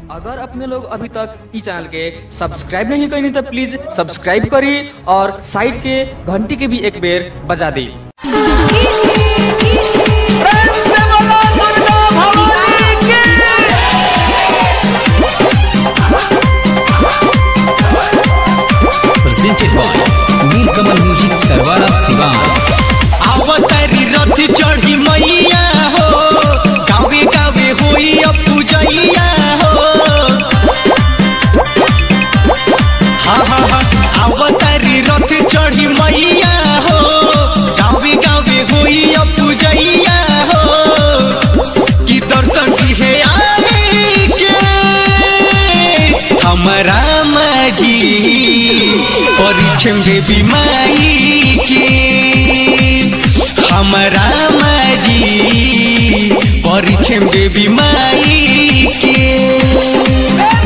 अगर अपने लोग अभी तक इस चैनल के सब्सक्राइब नहीं करें तो प्लीज सब्सक्राइब करिए और साइड के घंटी के भी एक बेर बजा दी presented by Nilkamal Music Tarwara Sivan. अवतारी रथ चढ़ी मैया हो गावे गावे होई अब पूजैया हो हाँ हाँ हाँ अवतारी रथ चढ़ी मैया हो गावे गावे होई अब पूजैया हो कि दर्शन दिहे आए के हमरा माजी परिक्षम देवी माई के हमरा माजी परिक्षम देवी माई के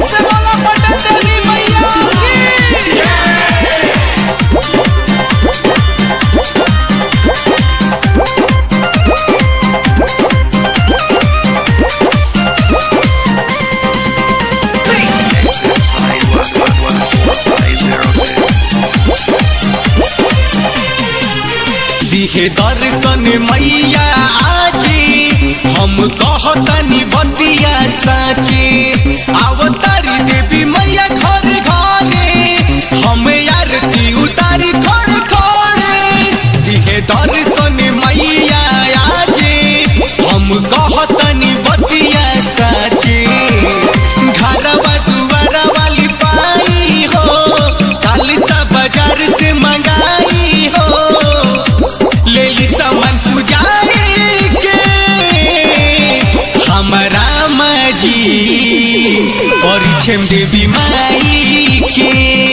दिहे दर्शन मैया आजी हम कहतनी बतिया साची अवतारी देवी मैया घर घरे हम आरती उतारी खड़े खड़े दिहे दर्शन मैया आजी हम कहतनी बतिया साची घरवा दुआरा वाली पाई हो खालिसा बाजार से मंगाई हो ले ली सामान पुजारी के हमरा माजी परिछम देवी माई के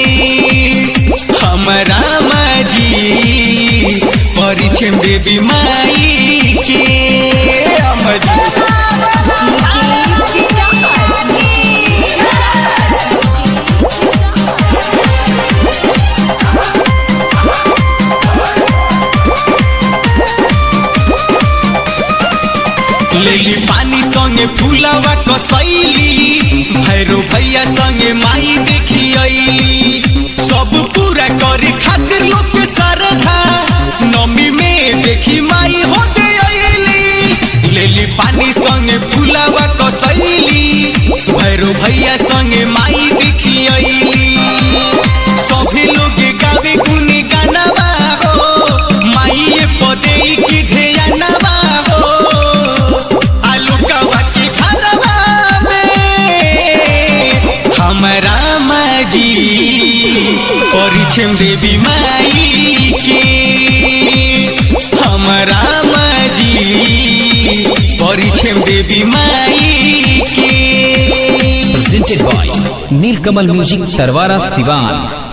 हमरा माजी परिछम देवी माई के अमजी लेली पानी संगे फूलवा कसैली भैरो भैया संगे माई देखी अइली सब पूरा करे खातिर लोग के श्रद्धा नमी में देखी माई होते अइली लेली पानी संगे फूलवा कसैली भैरो भैया संगे माई देखी अइली सभी लोग गावे गुन गानवा हो माई पदे की ध्यानवा हो आलू कवा के खानवा में हमरा माजी परिछम देवी माई के हमरा माजी परिछम देवी माई के Presented by Nilkamal Music Tarwara Sivan.